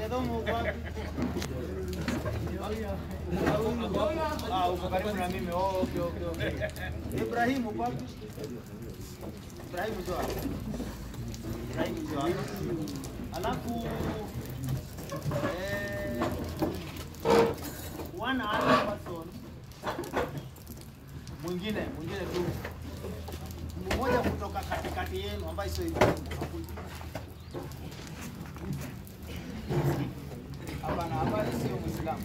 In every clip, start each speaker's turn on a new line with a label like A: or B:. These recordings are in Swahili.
A: Wagedhomo uko wapi? Ah, uko karibu na mimi. Oh, okay, okay, okay. Ibrahim uko wapi? Ibrahim njoo hapa. Ibrahim njoo hapa. Alafu eh, one other person mwingine mwingine tu mmoja kutoka katikati yenu ambaye sio Ibrahim. Hapana, hapana, sio Muislamu.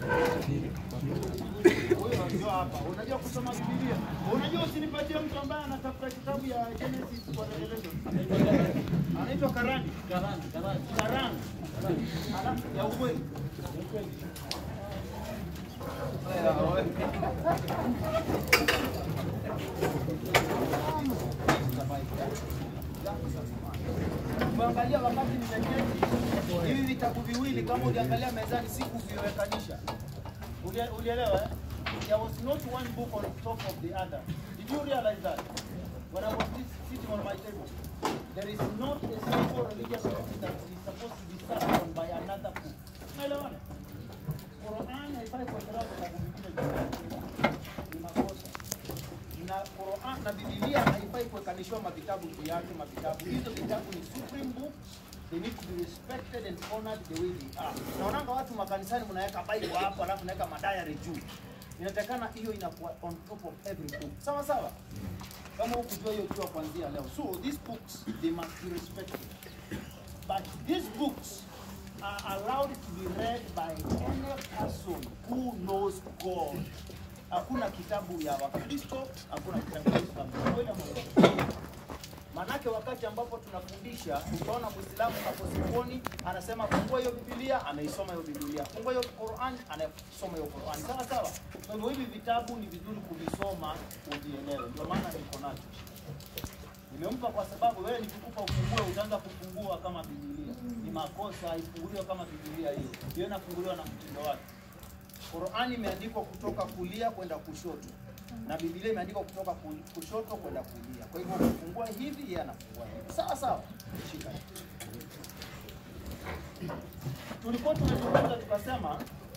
A: Huyo ndio hapa. Unajua kusoma Biblia? Unajua usinipatie mtu ambaye anatafuta kitabu ya Genesis kwa Revelation. Anaitwa Karani. Karani, Karani. Karani. Alafu ya ukweli. Ukiangalia wakati nimeketi hivi vitabu viwili, kama uliangalia mezani, sikuviwekanisha. Ulie- Ulielewa? eh? There was not one book on top of the other. Did you realize that? When I was sit- sitting on my table, there is not a single religious book that is supposed to be sat on by another book. Unaelewana? Qur'an haifai kuwekelewa vitabu vingine juu yake. Ni makosa na Quran na Biblia haifai kuwekanishiwa mavitabu juu yake. Mavitabu hizo vitabu ni supreme book, they need to be respected and honored the way they are. Naonanga watu makanisani mnaweka Bible hapo, alafu naweka madayari juu. Inatakana hiyo inakuwa on top of every book, sawa sawa. Kama hukujua hiyo jua kuanzia leo. So these books they must be respected, but these books are allowed to be read by any person who knows God. Hakuna kitabu ya Wakristo, hakuna kitabu ya Uislamu. Kweli ama uongo? Manake wakati ambapo tunafundisha, utaona Muislamu hapo sokoni anasema fungua hiyo Biblia, anaisoma hiyo Biblia. Fungua hiyo Qur'an, anasoma hiyo Qur'an. Sawa sawa. Kwa hivyo hivi vitabu ni vizuri kuvisoma uvielewe. Ndio maana niko nacho. Nimempa kwa sababu wewe nikikupa ufungue utaanza kufungua kama Biblia. Ni makosa, ifunguliwe kama Biblia hiyo. Hiyo inafunguliwa na mtindo wake. Qur'ani imeandikwa kutoka kulia kwenda kushoto na Biblia imeandikwa kutoka ku- kushoto kwenda kulia. Kwa hivyo ukifungua hivi, yeye anafungua hivi. Sawa sawa, shika. Tulikuwa tumezungumza tukasema,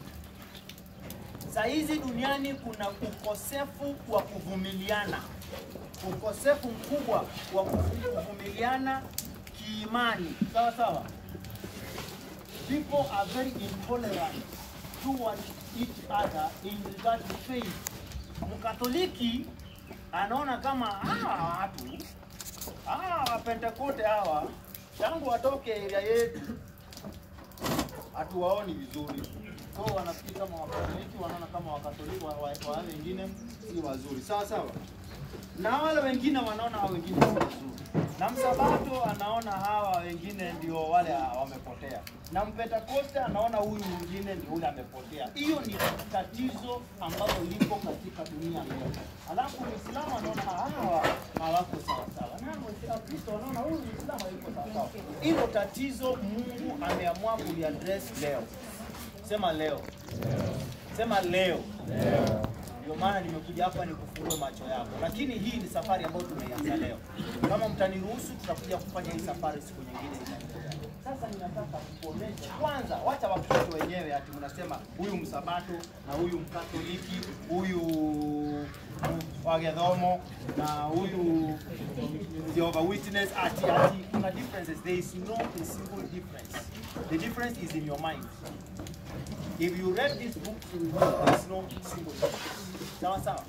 A: saa hizi duniani kuna ukosefu wa kuvumiliana, ukosefu mkubwa wa kuvumiliana kiimani. Sawa sawa people are very intolerant towards each other in regard to faith. Mkatoliki anaona kama hawa watu hawa wapentekote hawa tangu watoke area yetu hatuwaoni vizuri, so wanafikiri kama wakatoliki wanaona kama wakatoliki wa- wa- wale wengine si wazuri, sawa sawa, na wale wengine wanaona hao wengine si wazuri, na msabato anaona hawa wengine ndio wale wamepotea, na mpentekoste anaona huyu mwingine ndio yule amepotea. Hiyo ni tatizo ambalo liko katika dunia leo. Alafu Muislamu anaona hawa hawako sawa sawa, na Wakristo wanaona huyu Muislamu hayuko sawa sawa. Hilo tatizo Mungu ameamua kuliaddress leo. Sema leo, sema leo. Ndio maana nimekuja hapa nikufungue macho yako, lakini hii ni safari ambayo tumeianza leo. Kama mtaniruhusu, tutakuja kufanya hii safari siku nyingine. Sasa ninataka kuonesha kwanza, wacha Wakristo wenyewe ati mnasema huyu msabato na huyu mkatoliki, huyu wagedhomo na huyu Jehovah Witness, ati ati kuna differences. There is no a single difference. The difference is in your mind. If you read this book, you will know there is no single difference. Sawa sawa.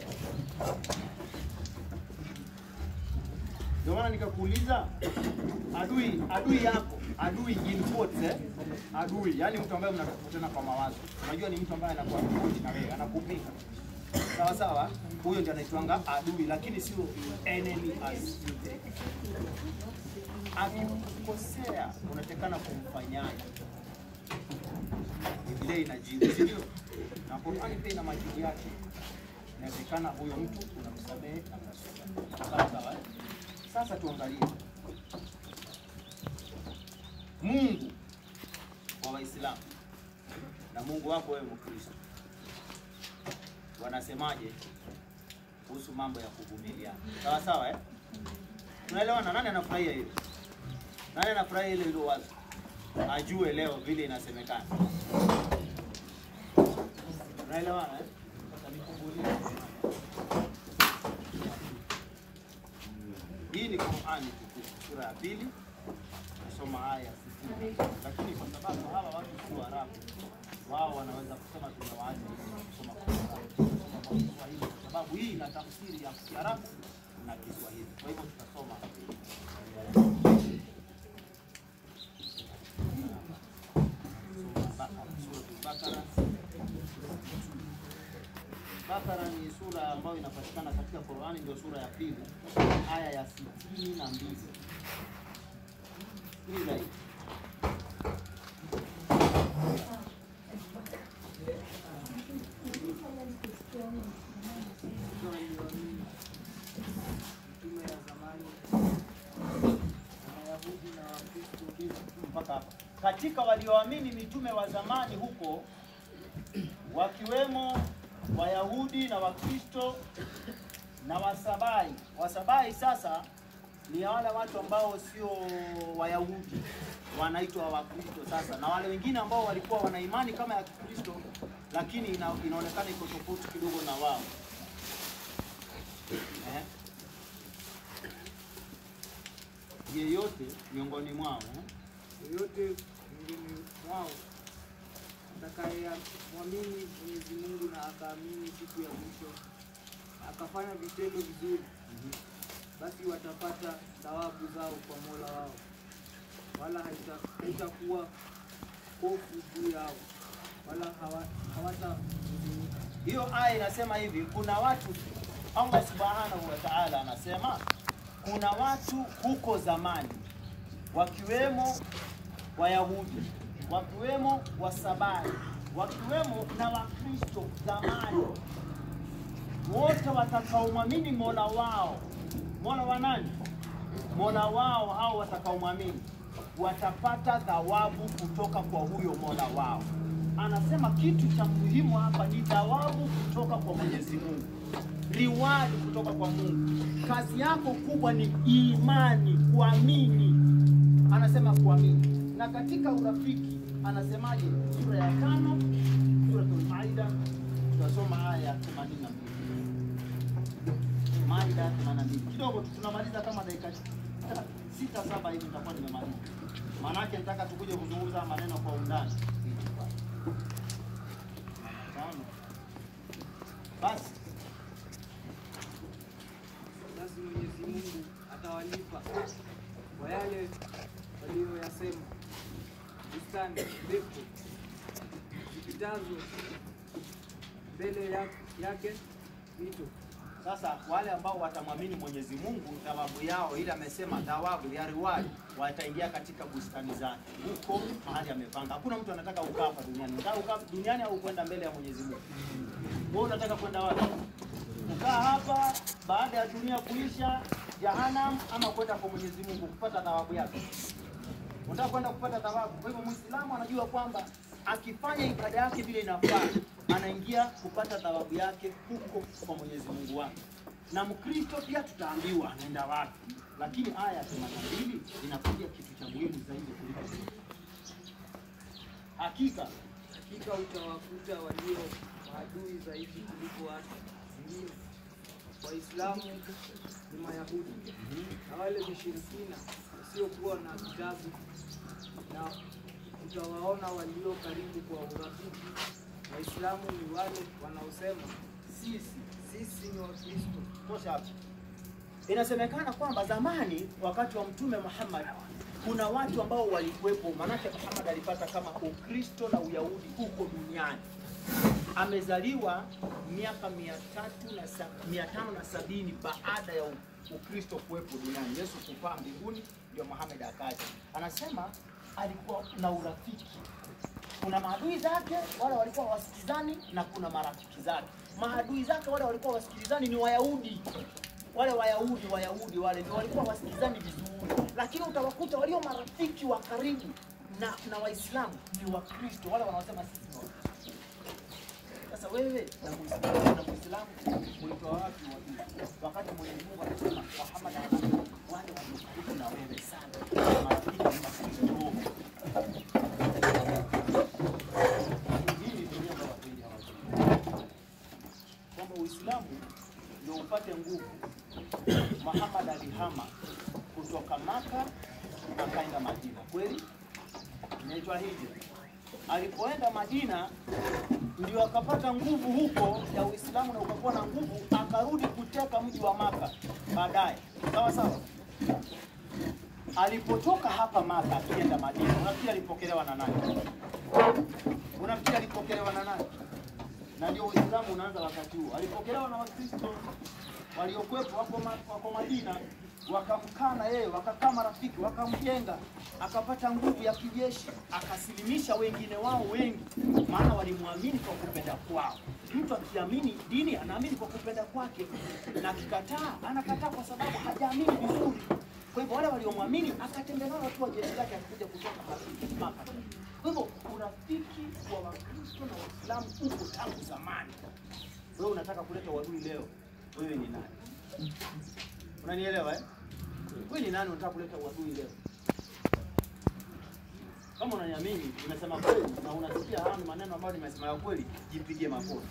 A: Ndio maana nikakuuliza adui adui yako adui in quotes, eh? adui yani mtu ambaye mnatofautiana kwa mawazo. Unajua ni mtu ambaye anakuwa tofauti na wewe, anakupinga sawa sawa, huyo ndio anaitwanga adui, lakini sio enemy as you think. Akikukosea unatekana kumfanyaje? Biblia inajibu, si ndio? Na Qur'ani pia ina majibu yake. Inawezekana huyo mtu unamsamehe na mnasuluhu. Sawa sawa. eh? Sasa tuangalie Mungu wa Waislamu na Mungu wako wewe Mkristo wanasemaje kuhusu mambo ya kuvumiliana? Sawa sawa eh? Tunaelewana? Nani anafurahia hilo? Nani anafurahia hilo hilo wazo? ajue leo vile inasemekana. Unaelewana eh? Sasa nifungulie. Hii ni Qur'ani tukufu sura ya pili nasoma aya ya sitini, lakini kwa sababu hawa watu si Waarabu, wao wanaweza kusema tunawaacha kusoma kwa Kiarabu, kusoma kwa Kiswahili, kwa sababu hii ina tafsiri ya Kiarabu na Kiswahili. Kwa hivyo tutasoma Suratul Bakara. Bakara ni sura ambayo inapatikana katika Qur'ani, ndio sura ya pili aya ya sitini na mbili. Sikiliza hii.
B: Mitume ya zamani Wayahudi na Wakristo
A: mpaka hapa. Katika walioamini mitume wa zamani huko wakiwemo Wayahudi na Wakristo na Wasabai. Wasabai sasa ni wale watu ambao sio Wayahudi wanaitwa Wakristo sasa, na wale wengine ambao walikuwa wana imani kama ya Kikristo, lakini ina, inaonekana iko tofauti kidogo na wao eh? Yeyote miongoni mwao eh?
B: yoyote miongoni mwao atakayemwamini Mwenyezi Mungu na akaamini siku ya mwisho akafanya vitendo vizuri, basi watapata thawabu zao kwa Mola wao, wala haita- haitakuwa hofu juu yao, wala hawa- hawatahuzunika.
A: Hiyo aya inasema hivi, kuna watu Allah subhanahu wa ta'ala anasema kuna watu huko zamani wakiwemo Wayahudi, wakiwemo Wasabai, wakiwemo na Wakristo zamani, wote watakaomwamini Mola wao. Mola wa nani? Mola wao hao watakaomwamini watapata thawabu kutoka kwa huyo Mola wao. Anasema kitu cha muhimu hapa ni thawabu kutoka kwa Mwenyezi Mungu, reward kutoka kwa Mungu. Kazi yako kubwa ni imani, kuamini. Anasema kuamini, na katika urafiki anasemaje? Sura ya tano, Suratul Maida, tutasoma aya ya 82. Maida 82. Kidogo tu tunamaliza kama dakika sita saba hivi nitakuwa nimemaliza. Maanake nataka tukuje kuzungumza maneno kwa undani. Sawa? Basi
B: Basi Mwenyezi Mungu atawalipa kwa yale waliyoyasema. Bustani ndefu zipitazo mbele ya- yake mito
A: sasa wale ambao watamwamini Mwenyezi Mungu thawabu yao ile amesema thawabu ya reward wataingia katika bustani zake huko mahali amepanga. Hakuna mtu anataka ukaa hapa duniani. Unataka ukaa duniani au kwenda mbele ya Mwenyezi Mungu? Wewe unataka kwenda wapi? Kukaa hapa baada ya dunia kuisha Jahannam ama kwenda kwa Mwenyezi Mungu kupata thawabu yake? Unataka kwenda kupata thawabu. Kwa hivyo Muislamu anajua kwamba akifanya ibada yake vile inafaa, anaingia kupata thawabu yake huko kwa Mwenyezi Mungu wake. Na Mkristo pia tutaambiwa anaenda wapi, lakini aya ya 82 inakuja kitu cha muhimu zaidi kuliko hiyo. Hakika
B: hakika utawakuta walio maadui zaidi kuliko watu wengine. Waislamu ni Mayahudi na wale washirikina wasiokuwa na kitabu, na utawaona walio karibu kwa urafiki. Waislamu ni wale wanaosema
A: sisi
B: sisi ni Wakristo.
A: tosha hapo. Inasemekana kwamba zamani wakati wa Mtume Muhammad kuna watu ambao walikuwepo, manake Muhammad alipata kama Ukristo na Uyahudi huko duniani. Amezaliwa miaka mia tatu na sa- mia tano na sabini baada ya u- Ukristo kuwepo duniani, Yesu kupaa mbinguni, ndio Muhammad akaja. Anasema alikuwa na urafiki kuna maadui zake wale walikuwa wasikizani na kuna marafiki zake. Maadui zake wale walikuwa wasikilizani ni Wayahudi, wale Wayahudi Wayahudi wale ndio walikuwa wasikilizani vizuri, lakini utawakuta walio marafiki wa karibu na, na Waislamu ni Wakristo wale wanaosema sisi ni Wakristo. Sasa wewe na Muislamu na Muislamu ulitoa wapi wadui? Wakati Mwenyezi Mungu anasema Muhammad anasema wale walio karibu na wewe sana, marafiki ni Wakristo. inaitwa hija. Alipoenda Madina ndio akapata nguvu huko ya Uislamu na ukakuwa na nguvu, akarudi kuteka mji wa Maka baadaye. Sawa sawa. Alipotoka hapa Maka akienda Madina, unafikiri alipokelewa na nani? Unafikiri alipokelewa na nani? Na ndio Uislamu unaanza wakati huo. Alipokelewa na Wakristo waliokuwepo wako, ma, wako Madina, wakamkana yeye, wakakaa marafiki, wakamjenga, akapata nguvu ya kijeshi, akasilimisha wengine wao wengi, maana walimwamini kwa kupenda kwao. Mtu akiamini dini anaamini kwa kupenda kwake, na akikataa anakataa kwa sababu hajaamini vizuri. Kwa hivyo wale waliomwamini akatembea nao tu wa jeshi lake, akakuja kutoka Maka. Kwa hivyo urafiki wa Wakristo na Waislamu uko tangu zamani. Wewe unataka kuleta uadui leo, wewe ni nani? Unanielewa eh? Wewe ni nani unataka kuleta uadui leo? Kama unaniamini, nimesema kweli na unasikia haya ni maneno ambayo nimesema ya kweli, jipigie makofi.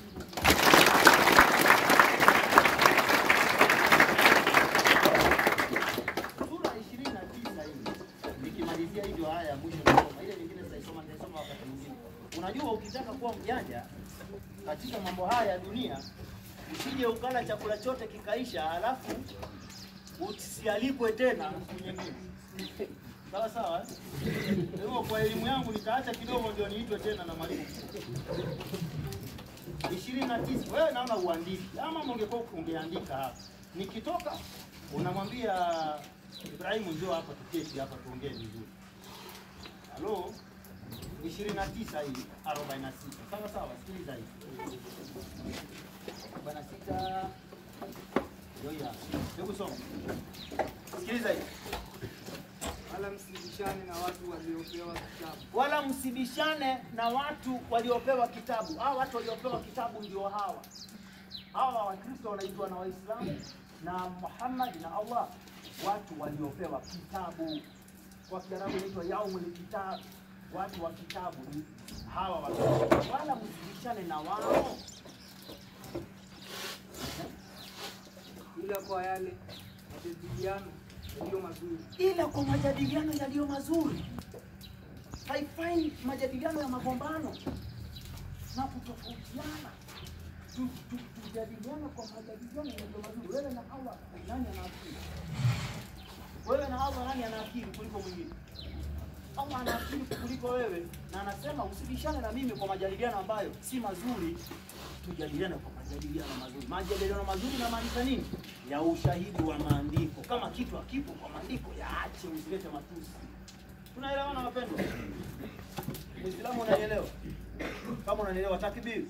A: Sura 29 hii nikimalizia hivyo haya ya mwisho nasoma, ile nyingine sitaisoma, nitaisoma wakati mwingine. Unajua, ukitaka kuwa mjanja katika mambo haya ya dunia, usije ukala chakula chote kikaisha, halafu usialikwe tena siku nyingine. Sawa sawa. eh? Kwa hivyo kwa elimu yangu nitaacha kidogo ndio niitwe tena na mwalimu ishirini na tisa. Wewe naona uandiki ama ungekuwa ungeandika hapa. Nikitoka unamwambia Ibrahimu, njoo hapa tuketi hapa tuongee vizuri. Halo, ishirini na tisa hii arobaini na sita. Sawa sawa, sikiliza hii arobaini na sita ndio hii hapa. Hebu soma, sikiliza hii
B: wala msibishane na watu waliopewa kitabu,
A: wala msibishane na watu waliopewa kitabu. Hawa watu waliopewa kitabu ndio hawa hawa. Wakristo wanaitwa na Waislamu na Muhammad na Allah, watu waliopewa kitabu. Kwa Kiarabu inaitwa yaumul kitab, watu wa kitabu ni hawa watu. Wala msibishane na wao
B: ila kwa yale majadiliano yaliyo mazuri,
A: ila kwa majadiliano yaliyo mazuri. Haifai majadiliano ya magombano na kutofautiana. Tu- tu- Tujadiliane kwa majadiliano yaliyo mazuri. Wewe na Allah, nani ana akili? Wewe na Allah, nani ana akili kuliko mwingine? Allah ana akili kuliko wewe, na anasema usibishane na mimi kwa majadiliano ambayo si mazuri. Tujadiliane kwa majadiliano mazuri. Majadiliano mazuri inamaanisha nini? Ya ushahidi wa maandiko. Kama kitu hakipo kwa maandiko, yaache, usilete matusi. Tunaelewana wapendwa? Muislamu unanielewa? Kama unanielewa, takbir.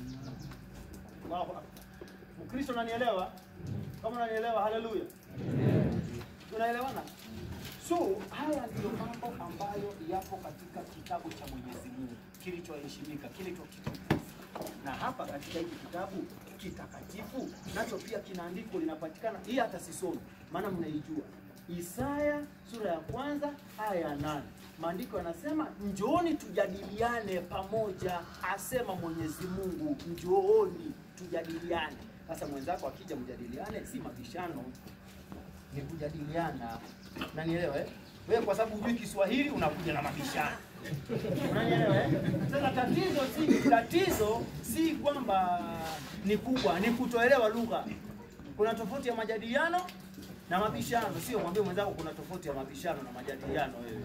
A: Allahu akbar. Mkristo unanielewa? Kama unanielewa, haleluya. Tunaelewana? So haya ndiyo mambo ambayo yapo katika kitabu cha Mwenyezi Mungu kilichoheshimika, kilichokitukufu. Na hapa katika hiki kitabu kitakatifu nacho pia kina andiko linapatikana, hii hata sisomi, maana mnaijua. Isaya sura ya kwanza aya ya nane maandiko yanasema njooni tujadiliane pamoja, asema Mwenyezi Mungu, njooni tujadiliane. Sasa mwenzako akija mjadiliane, si mabishano ni kujadiliana. Unanielewa eh? Wewe kwa sababu hujui Kiswahili unakuja na mabishano. Unanielewa eh? Sasa tatizo si tatizo si kwamba ni kubwa, ni kutoelewa lugha. Kuna tofauti ya majadiliano na mabishano. Sio mwambie mwenzako kuna tofauti ya mabishano na majadiliano wewe.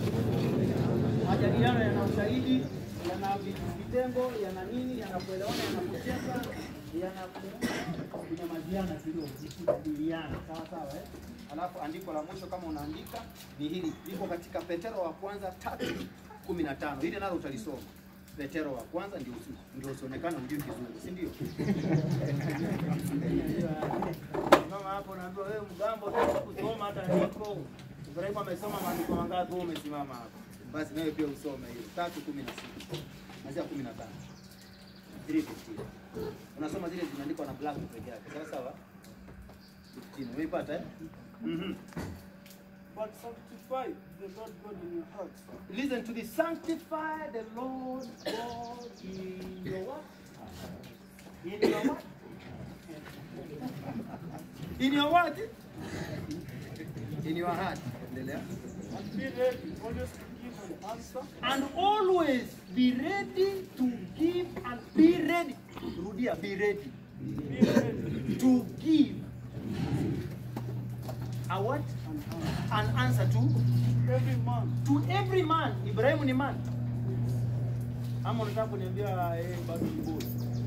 A: Majadiliano yana ushahidi, yana vitengo, yana nini, yana kuelewana, yana kucheka, yana ku- kunyamaziana kidogo, ni kujadiliana. Sawa sawa eh? Alafu andiko la mwisho kama unaandika ni hili, liko katika Petero wa kwanza tatu kumi na tano. Hili nalo utalisoma. Petero wa kwanza ndio usi- ndio usionekane hujui kizungu, si ndio? Mama hapo naambiwa wewe mgambo tu kusoma hata andiko. Ibrahimu amesoma maandiko mangapi wewe umesimama hapo? Basi nawe pia usome hiyo. Tatu kumi na sita. Anzia kumi na tano. 3:15. Unasoma zile zimeandikwa na black peke yake. Sawa sawa? 15. Umeipata eh? Mhm.
C: But sanctify the Lord God in your hearts.
A: Listen to this. Sanctify the Lord God in your what? In your what? In your what? In your heart. Endelea.
C: And be ready always to give the answer
A: and always be ready to give and be ready. Rudia, be ready
C: be ready
A: to give a what?
C: and
A: An answer to
C: every man
A: to every man. Ibrahimu ni man ama unataka kuniambia eh, bado ni boy?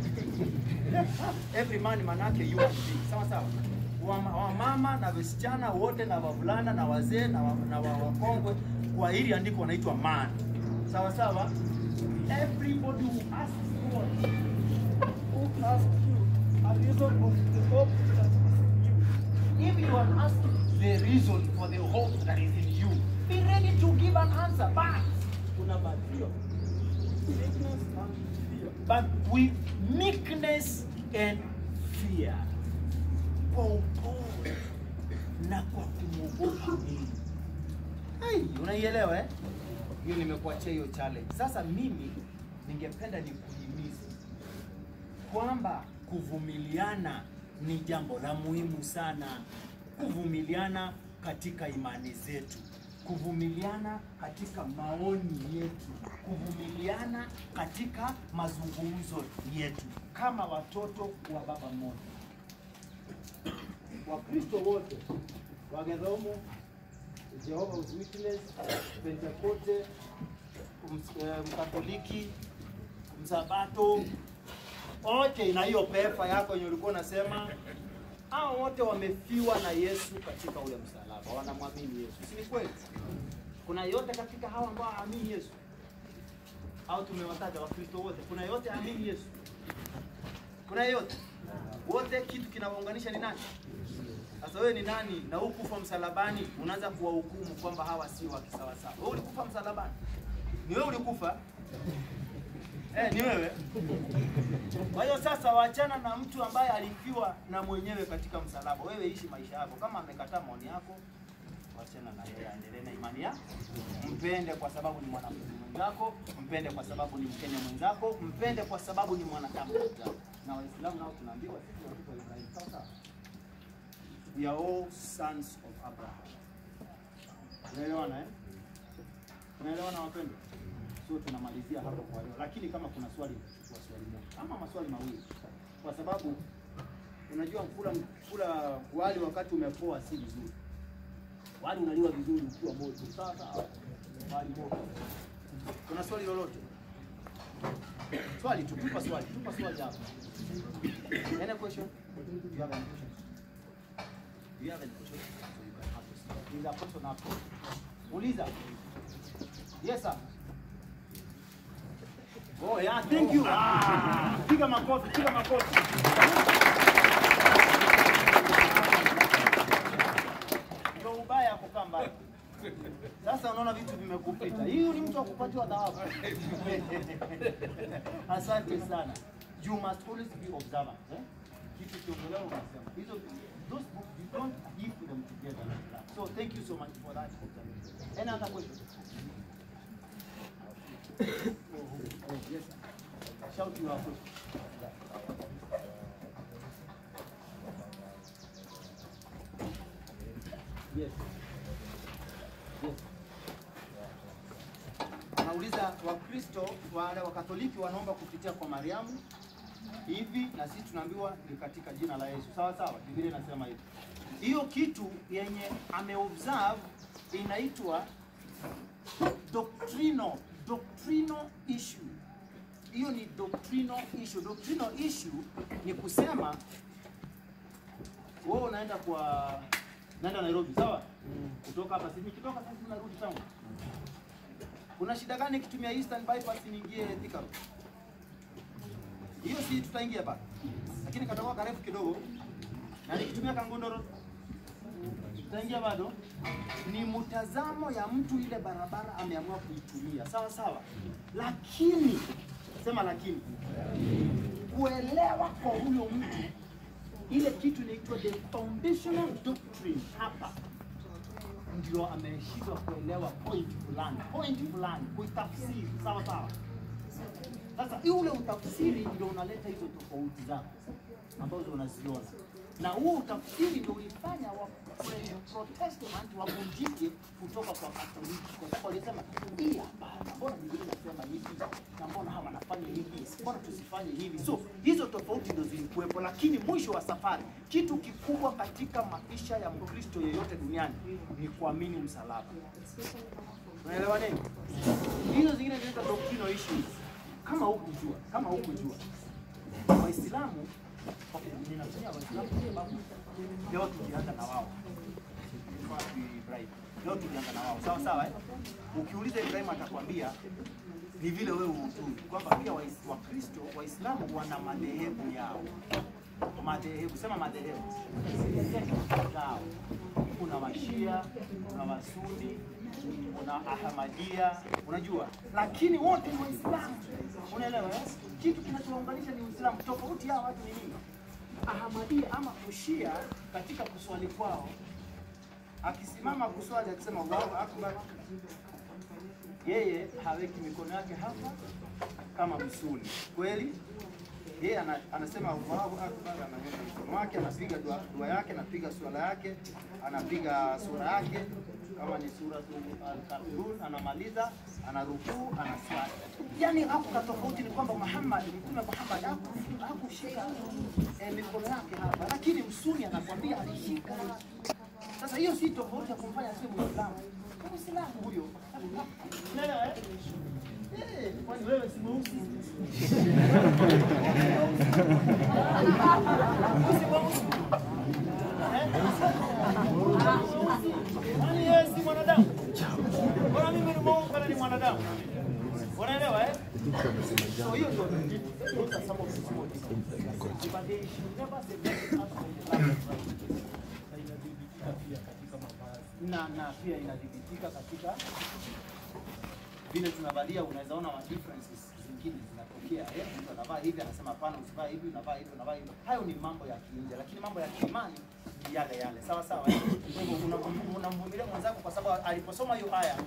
A: every man manake you are free. Sawa sawa. Wama- Wamama na wasichana wote na wavulana na wazee na, wa, na wa, wakongwe kwa hili andiko wanaitwa man. Sawa sawa. Everybody who asks God
C: who asked you a reason of the hope that is in you.
A: If you are asking the reason for the hope that is in you, be ready to give an answer, but
C: Kuna badilio, sickness and fear.
A: but with meekness and fear. Kwa upole na kwa kumwogopa Mungu. Hai, unaielewa eh? Hiyo nimekuachia hiyo challenge. Sasa mimi ningependa nikuhimize kwamba kuvumiliana ni jambo la muhimu sana. Kuvumiliana katika imani zetu, kuvumiliana katika maoni yetu, kuvumiliana katika mazungumzo yetu kama watoto wa baba mmoja. Wakristo wote Wagedomo, Jehovah's Witness, Pentekoste, ms- eh, Mkatoliki, Msabato, wote na hiyo pepa yako yenye ulikuwa unasema, hao wote wamefiwa na Yesu katika ule msalaba, wanamwamini Yesu, si ni kweli? Kuna yote katika hao ambao haamini Yesu, au tumewataja Wakristo wote, kuna yote haamini Yesu, kuna yote wote, kitu kinawaunganisha ni nani? Sasa wewe ni nani na hukufa msalabani, unaanza kuwahukumu kwamba hawa si wa kisawasawa. Wewe ulikufa msalabani, ni wewe ulikufa eh, ni wewe. Kwa hiyo sasa, wachana na mtu ambaye alifiwa na mwenyewe katika msalaba. Wewe ishi maisha yako, kama amekataa maoni yako, wachana na yeye, aendelee na imani yako. Mpende kwa sababu ni mwanafunzi mwenzako, mpende kwa sababu ni Mkenya mwenzako, mpende kwa sababu ni mwanadamu mwenzako. Na Waislamu nao tunaambiwa sisi ni watoto wa Ibrahim, sawa sawa. We are all sons of Abraham. Unaelewana eh? Unaelewana wapendwa? So tunamalizia hapo kwa leo, lakini kama kuna swali kwa swali moja ama maswali mawili, kwa sababu unajua kula kula wali wakati umepoa si vizuri. Wali unaliwa vizuri ukiwa moto, sawa sawa. Wali moto. Kuna swali lolote? Swali tu, tupa swali, tupa swali hapo. Any question? Do you have any question? Do you have any question? So you can ask us. There's a question hapo. Uliza. Yes sir. Oh yeah, thank you. Ah, piga makofi, piga makofi. Ndio ubaya kukaa mbali. Sasa unaona vitu vimekupita. Hiyo ni mtu wa kupatiwa thawabu. Asante sana. You must always be observant. Eh? Kitu kiongelewa unasema. Hizo those books you don't give them together. So thank you so much for that observation. Any other question? Oh, yes. sir. Shout your question. Yes. Yes. Anauliza Wakristo wale Wakatoliki wanaomba kupitia kwa Mariamu hivi, na sisi tunaambiwa ni katika jina la Yesu. Sawa sawa, Biblia inasema hivi. Hiyo kitu yenye ameobserve inaitwa doctrinal doctrinal issue. Hiyo ni doctrinal issue. Doctrinal issue ni kusema wewe unaenda kwa naenda Nairobi, sawa? Kutoka hapa sisi nikitoka sasa tunarudi town. Kuna shida gani nikitumia Eastern bypass niingie Thika Road? Hiyo si tutaingia hapa. Lakini katakuwa karefu kidogo. Na nikitumia Kangondo Road tutaingia bado. Ni mtazamo ya mtu ile barabara ameamua kuitumia, sawa sawa. Lakini sema lakini kuelewa kwa huyo mtu ile kitu inaitwa the foundational doctrine hapa ndio ameshindwa kuelewa point fulani point fulani kuitafsiri sawa sawa Sasa ule utafsiri ndio unaleta hizo tofauti zako ambazo unaziona, na huo utafsiri ndio ulifanya wa Protestant wavunjike kutoka kwa Katoliki, kwa sababu walisema hii hapana, mbona Biblia inasema hivi na mbona hawa wanafanya hivi, mbona tusifanye hivi? So hizo tofauti ndio zilikuwepo, lakini mwisho wa safari, kitu kikubwa katika maisha ya Mkristo yeyote duniani ni kuamini msalaba. Unaelewa nini? Hizo zingine zinaitwa doctrinal issues. Kama hukujua, kama hukujua, Waislamu okay, ninatumia Waislamu kwa sababu leo tulianza na wao. Kwa Ibrahim. Leo tulianza na wao. Sawa sawa eh? Ukiuliza Ibrahim atakwambia ni vile wewe hujui kwamba pia Wais- Wakristo Waislamu wana madhehebu yao. Madhehebu, sema madhehebu zao. Kuna Washia, kuna Wasuni, kuna Ahmadia, unajua, lakini wote ni Waislamu. Unaelewa eh? Kitu kinachowaunganisha ni Uislamu. Tofauti yao watu ni nini? Ahmadia ama Ushia katika kuswali kwao, akisimama kuswali akisema Allahu Akbar, yeye haweki mikono yake hapa kama msuni kweli yeye ana, anasema Allahu Akbar, ananyosha mkono wake, anapiga dua, dua yake, anapiga swala yake, anapiga sura yake, kama ni sura Al-Kafirun, anamaliza, anarukuu, anaswali. Yani hapo ka tofauti ni kwamba Muhammad, Mtume Muhammad haku- hakushika eh, mikono yake hapa, lakini msuni anakwambia alishika. Sasa hiyo si tofauti ya kumfanya si Muislamu, Ni Muislamu huyo. Unaelewa eh? Eh, kwani wewe si mweusi? Kwani yeye si mwanadamu? Bora mimi ni Mungu kana ni mwanadamu. Unaelewa eh? So hiyo ndio those are some of the small differences. But they should never separate us from the love of Christ. Na inadhibitika pia katika mavazi. Na na pia inadhibitika katika vile tunavalia, unaweza ona ma differences zingine zinatokea. Eh, mtu anavaa hivi anasema hapana, usivaa hivi, unavaa hivi, unavaa hivi. Hayo ni mambo ya kiinje, lakini mambo ya kiimani ni yale yale, sawa sawa. eh? Kwa hivyo unam- unamvumilia mwenzako kwa sababu aliposoma hiyo aya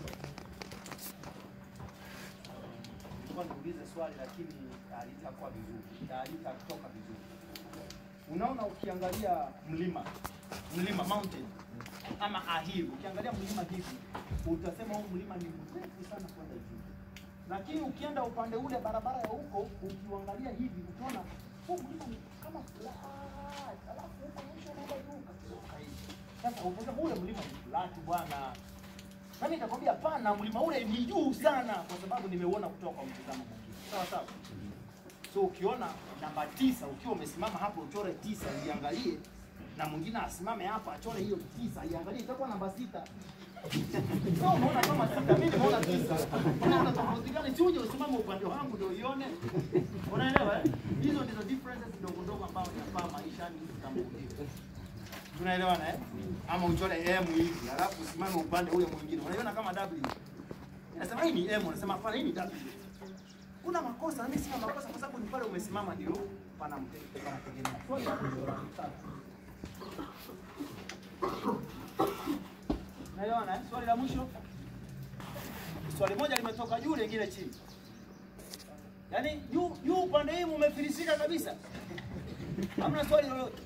A: nilikuwa niulize swali lakini halitakuwa vizuri, halitatoka vizuri. Unaona, ukiangalia mlima mlima mountain ama a hill, ukiangalia mlima hivi utasema huu mlima ni mrefu sana kwenda juu, lakini ukienda upande ule barabara ya huko ukiuangalia hivi utaona huu mlima ni kama flat, alafu huko mwisho unaenda juu kabisa hivi. Sasa utasema ule mlima ni flat bwana, nami nitakwambia hapana, mlima ule ni juu sana, kwa sababu nimeuona kutoka kwa mtazamo mwingine. Sawa sawa. So ukiona namba tisa, ukiwa umesimama hapo uchore tisa iangalie, na mwingine asimame hapa achore hiyo tisa iangalie, itakuwa namba sita. So unaona kama sita, mimi nimeona tisa. Unaona tofauti gani? Si uje usimame upande wangu ndio uione. Unaelewa eh? Hizo ndizo differences ndogo ndogo ambazo inafaa maisha ni kutambuliwa. Tunaelewana eh? Ama uchore M hivi, alafu usimame upande ule mwingine. Unaiona kama W. Nasema hii ni M, unasema hapana hii ni W. Kuna makosa, na mimi sina makosa kwa sababu ni pale umesimama ndio pana mte- panategemea. Swali la mwisho la tatu. Unaelewana eh? Swali la mwisho. Swali moja limetoka juu lingine chini. Yaani juu juu upande hii mumefilisika kabisa. Hamna swali lolote.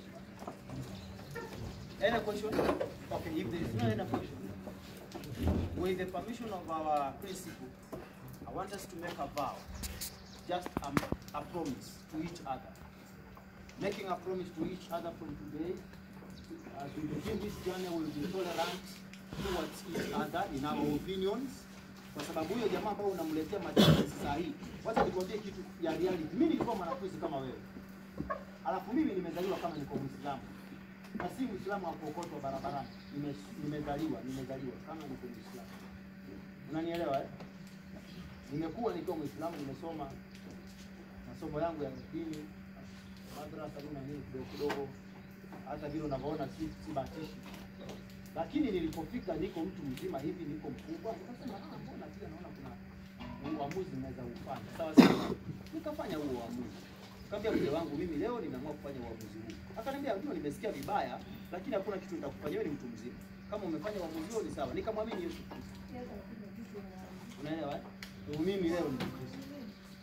A: Any question? Okay, if there is no any question, with the permission of our principal, I want us to make a vow, just a, a promise to each other. Making a promise to each other from today, as we begin this journey, we will be tolerant towards each other in our opinions. Kwa sababu huyo jamaa ambao unamletea majibu saa hii, wacha nikwambie kitu ya reality. Mimi nilikuwa mwanafunzi kama wewe, alafu mimi nimezaliwa kama niko Muislamu na si Muislamu wa kuokotwa barabarani. Nime, nimezaliwa nimezaliwa kama niko Muislamu, unanielewa eh? Nimekuwa nikiwa Muislamu, nimesoma masomo yangu ya dini madrasa na nini kidogo kidogo, hata vile unavyoona si, si batishi, lakini nilipofika niko mtu mzima hivi, niko mkubwa, nikasema ah, mbona pia naona kuna uamuzi naweza ufanya. Sawa sawa, nikafanya huo uamuzi. Kaambia mzee wangu, mimi leo nimeamua kufanya uamuzi huu. Akaniambia ndio, nimesikia vibaya, lakini hakuna kitu nitakufanya, wewe ni mtu mzima, kama umefanya uamuzi huo ni sawa. Nikamwamini Yesu Kristo, unaelewa eh? Ndio mimi leo ni Mkristo.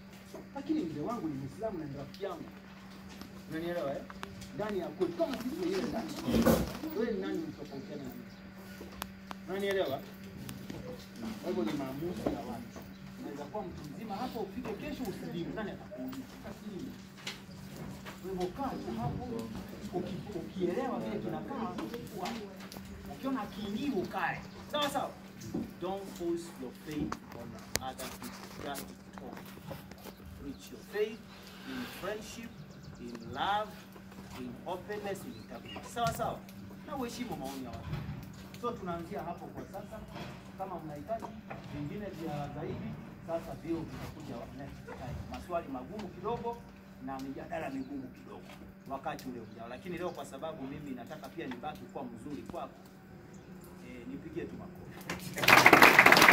A: lakini mzee wangu ni Muislamu na ni rafiki yangu. Unanielewa eh? Ndani ya kweli kama sisi wenyewe ndani. Wewe ni nani mtofautiana na mimi? Unanielewa? Kwa hivyo ni maamuzi ya watu. Unaweza kuwa mtu mzima hapa ufike kesho usilimu, nani atakuuliza? Utasilimu. Kwa hivyo kaa tu hapo uki- ukielewa vile kinakaa, ukikuwa ukiona akiingii ukae. Sawa sawa. Don't force your faith on other people. Just talk. Preach your faith in friendship, in love, in openness, in integrity. Sawa sawa. Na uheshimu maoni ya watu. So tunaanzia hapo kwa sasa. Kama mnahitaji vingine vya zaidi, sasa vio vitakuja next time. Maswali magumu kidogo na mijadala migumu kidogo wakati ule ujao, lakini leo kwa sababu mimi nataka pia nibaki kuwa mzuri kwako, eh, nipigie tu makofi.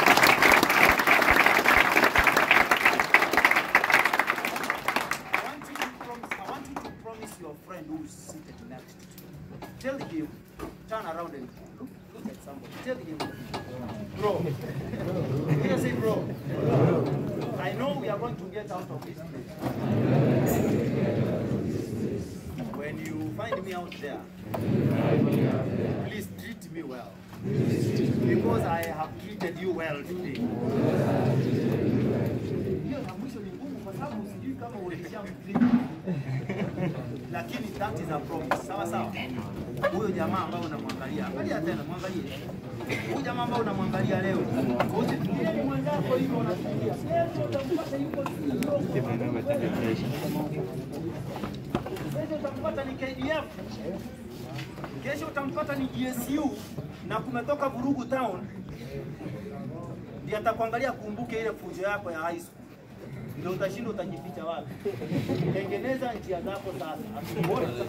A: I want you to promise, I want you to promise your friend who is seated next to you. Tell him, turn around and look, look at somebody. Tell him, bro. Hear say, bro. I know we are going to get out of this place. When you find me out there, please treat me well. Because I have treated you well today. Hiyo ya mwisho ni ngumu kwa sababu sijui kama ulishamtreat. Lakini that is a promise. Sawa sawa. Huyo jamaa ambaye unamwangalia, angalia tena, mwangalie. Huyo jamaa ambaye unamwangalia leo, usifikirie ni mwenzako hivyo unafikiria. Kesho utampata yuko CEO. Kesho utampata ni KDF. Kesho utampata ni GSU na kumetoka vurugu town, ndiye atakuangalia kumbuke ile fujo yako ya high school, ndio utashinda utajificha wapi. Tengeneza njia zako sasa, asikuone sasa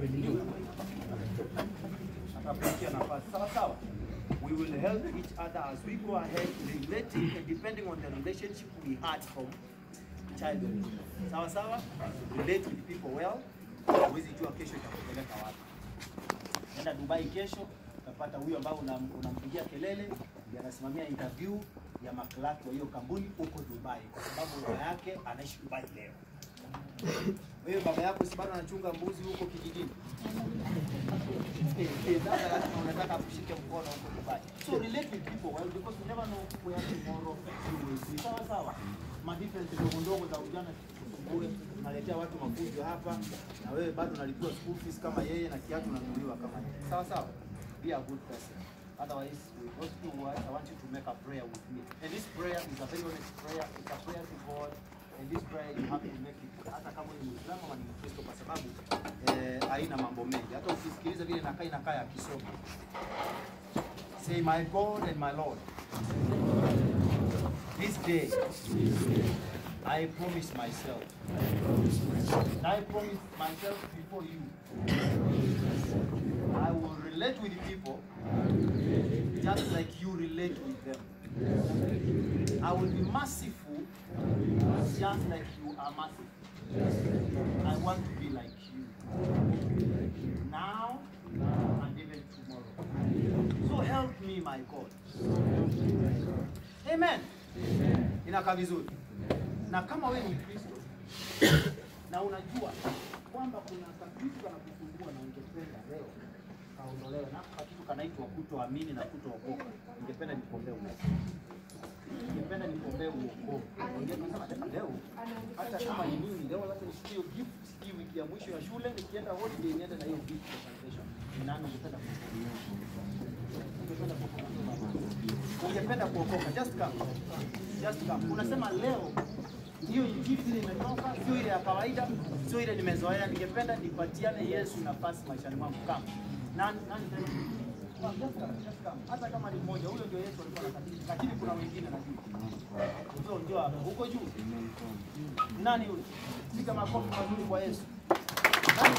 A: atakupatia nafasi sawa sawa. We will help each other as we go ahead relating and depending on the relationship we had from childhood. Sawa sawa, relate with people well. Huwezi jua kesho itakupeleka wapi. Nenda Dubai kesho, utapata huyo ambao unam- unampigia kelele ndiye anasimamia interview ya maklaki wa hiyo kampuni huko Dubai, kwa sababu baba yake anaishi Dubai leo. Wewe baba yako si bado anachunga mbuzi huko kijijini? Sasa lazima unataka kushike mkono huko Dubai. So relate with people well because you never know where tomorrow you will be. Sawa sawa. Ma difference ndogo ndogo za ujana kusumbue, unaletea watu mafunzo hapa na wewe bado unalipiwa school fees kama yeye na kiatu unanunuliwa kama yeye. Sawa sawa. Be a good person. Otherwise, with those few words, I want you to make a prayer with me. And this prayer is a very honest prayer. It's a prayer to God. And this prayer you have to make it hata kama ni Muislamu ama ni Mkristo kwa sababu eh, haina mambo mengi. Hata ukisikiliza vile inakaa inakaa ya kisomo. Say my God and my Lord. This day I promise myself. And I promise myself before you. I will relate with people just like you relate with them. I will be merciful just like you are merciful. I want to be like you. Now and even tomorrow. So help me, my God. Amen. Inakaa vizuri. Na kama wewe ni Kristo na unajua kwamba kuna kakitu kanakusumbua na ungependa leo kaondolewe, na kakitu kanaitwa kutoamini na kutookoka, ningependa nikuombee uokovu. Ningependa nikuombee uokovu. Ningependa hata leo, hata kama ni mimi leo, labda nishike hiyo gift hii wiki ya mwisho ya shule, nikienda holiday niende na hiyo gift ya salvation. Ni nani ungependa kuokoka? Ungependa kuokoka? Ungependa kuokoka? Just come. Just come. Unasema leo hiyo injili vile imetoka, sio ile ya kawaida, sio ile nimezoea. Ningependa nipatiane Yesu nafasi maishani mwangu. Kama nani nani tena? Come, just come, just come. Hata kama ni mmoja, huyo ndio Yesu alikuwa anakatiza, lakini kuna wengine najua. Ndio ndio hapo, huko juu. Nani yule? Piga makofi mazuri kwa Yesu. Nani?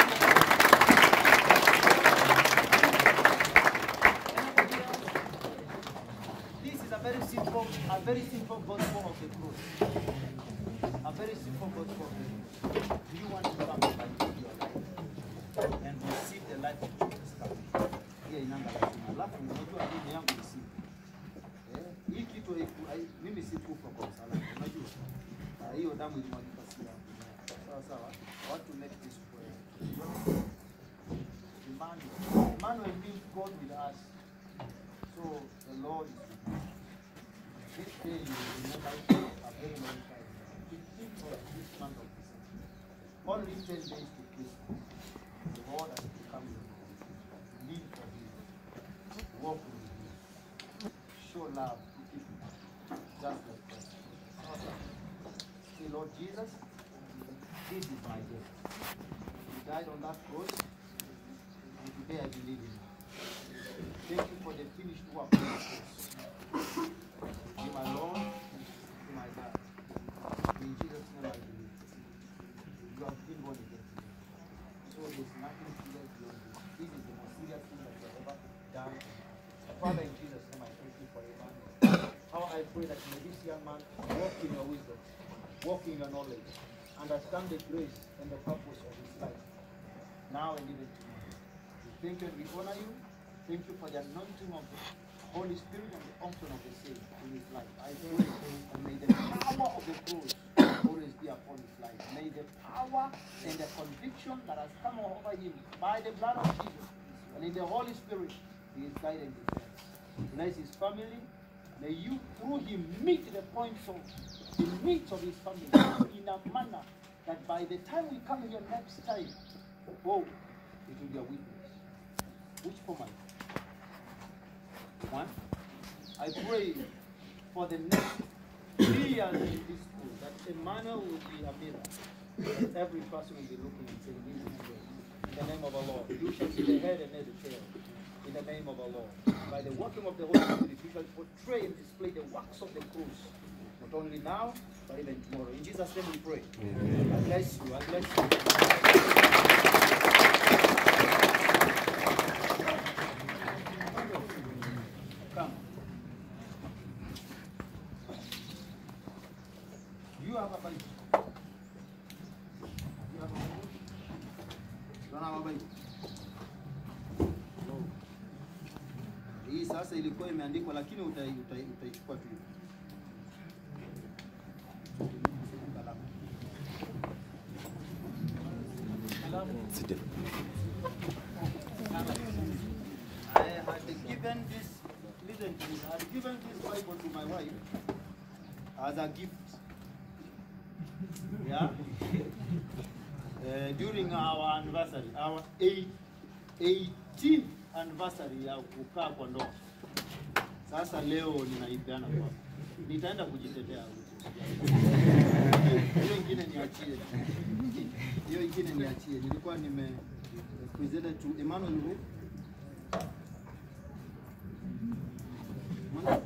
A: This is a very simple, a very simple gospel of the cross. A very simple gospel of the cross. Do you want to come back into your life and receive the life of Jesus Christ? Hiyo inanga lazima. Alafu unajua dini yangu ni simple. Eh, hii kitu haiku- hai- mimi si kufa kwa msalaba. Unajua? Ah, Hiyo damu ilimwagika si Sawa sawa. I want to make this prayer. Emmanuel. Emmanuel means God with us. So the Lord is with you. This day you will remember a very long time. 15th of this month of December. Only 10 days to Christmas. The Lord has become your Lord. Live for Him. Walk with Him. Show love to people. Just like that. Say, Lord Jesus, this is my day. You died on that cross, and today I believe in you. Thank you for the finished work of the cross. Be my Lord, be my God. In Jesus' name I believe. You have been born again. So there's nothing serious beyond this. This is the most serious thing that you have ever done. Father, in Jesus' name I thank you for your man. How I pray that may this young man walk in your wisdom, walk in your knowledge, understand the grace and the purpose of his life, now and even tomorrow. We thank you and we honor you. Thank you for the anointing of the Holy Spirit and the unction of the saints in his life. I pray and may the power of the cross always be upon his life. May the power and the conviction that has come over him by the blood of Jesus and in the Holy Spirit be his guide and defense. Bless his family. May you, through him, meet the points of the needs of his family in a manner that by the time we come here next time, oh, it will be a witness. Which format? One. I pray for the next three years in this school that Emmanuel will be a mirror. That every person will be looking and saying, This is great. In the name of our Lord. You shall be the head and not the tail. In the name of our Lord. By the working of the Holy Spirit, you shall portray and display the works of the cross. Not only now, but even tomorrow. In Jesus' name we pray. I bless you. I bless you. Come. You have a Bible. You have a Bible? You don't have a Bible? No. Hii sasa ilikuwa imeandikwa lakini utai- utai- utaichukua tu. Kalamu. I had given this, listen to this, I had given this Bible to my wife as a gift. Yeah? Uh, during our anniversary, our eight, 18th anniversary ya kukaa kwa ndoa. Sasa leo ninaipeana kwa. Nitaenda kujitetea huko. Hiyo ingine niachie. Hiyo ingine niachie. Nilikuwa nime presented to Emmanuel Wu. Mwana-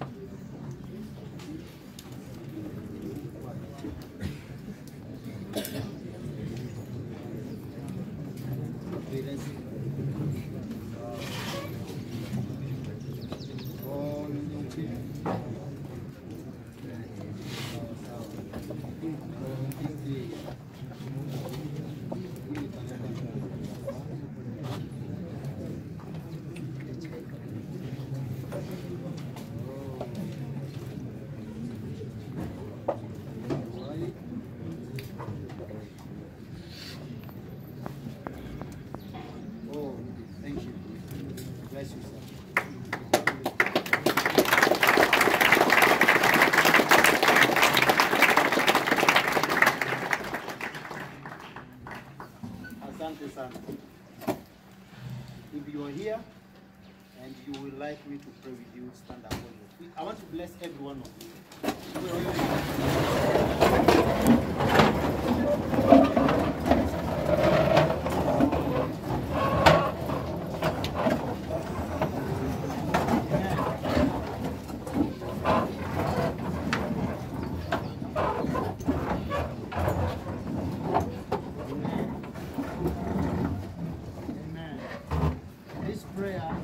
A: Okay, let's see. Oh, ni okay. Sawa, sawa. Oh, hizi. Hii Oh. Right. Oh, thank you. Bless you, sir. Asante sana. If you are here and you would like me to pray with you, stand up on your feet. I want to bless every one of you. Wait, wait, wait. Amen. This prayer,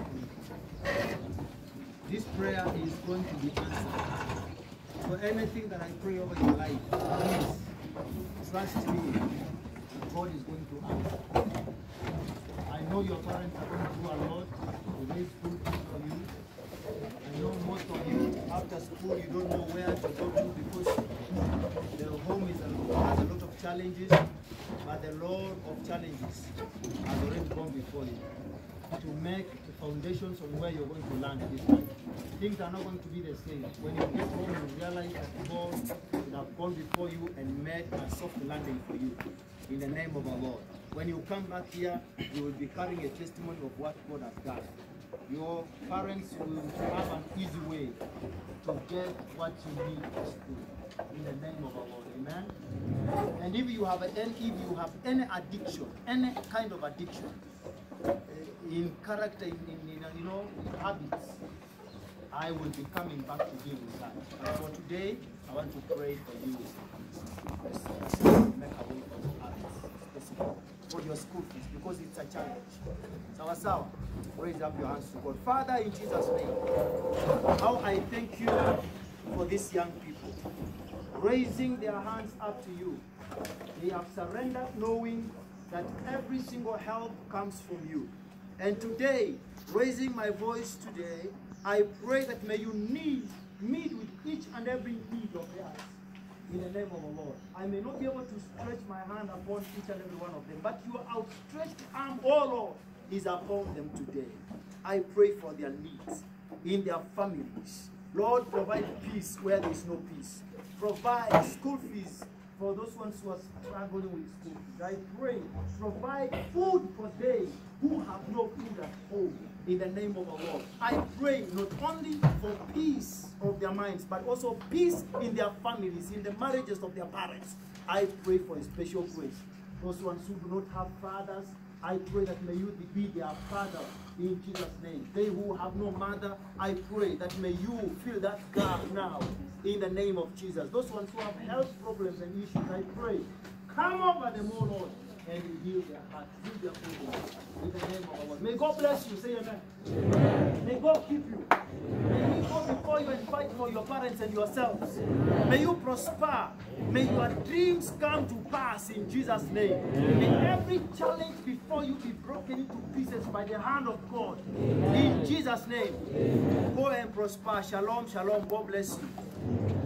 A: this prayer is going to be answered. So anything that I pray over your life, please trust me. that God is going to answer. I know your parents are going through a lot to raise school fees for you. I know most of you after school you don't know where to go to because the home is a, has a lot of challenges. but the Lord of challenges has already gone before you to make the foundations on where you're going to land this time. Things are not going to be the same. When you get home, you realize that God would have gone before you and made a soft landing for you in the name of our Lord. When you come back here, you will be carrying a testimony of what God has done. Your parents will have an easy way to get what you need at school. In the name of our Lord. Amen. And if you have any, if you have any addiction, any kind of addiction, uh, in character, in, in, in, you know, in habits, I will be coming back to deal with that. But for today, I want to pray for you. Make a way for your habits, specifically for your school fees, because it's a challenge. Sawa sawa. Raise up your hands to God. Father, in Jesus' name, how I thank you for these young people raising their hands up to you. They have surrendered knowing that every single help comes from you. And today, raising my voice today, I pray that may you need, meet with each and every need of theirs. In the name of the Lord. I may not be able to stretch my hand upon each and every one of them, but your outstretched arm, oh Lord, is upon them today. I pray for their needs in their families. Lord, provide peace where there is no peace. Provide school fees for those ones who are struggling with school fees. I pray, provide food for they who have no food at home. In the name of the Lord. I pray not only for peace of their minds, but also peace in their families, in the marriages of their parents. I pray for a special grace. Those ones who do not have fathers, I pray that may you be their father in Jesus' name. They who have no mother, I pray that may you fill that gap now in the name of Jesus. Those ones who have health problems and issues, I pray, come over them, oh Lord, and heal their hearts, heal their problems in the name of our Lord. May God bless you. Say amen. May God keep you. May He go before you and fight for your parents and yourselves. May you prosper. May your dreams come to pass in Jesus' name. May every challenge before you be broken into pieces by the hand of God. In Jesus' name. Go and prosper. Shalom, shalom. God bless you.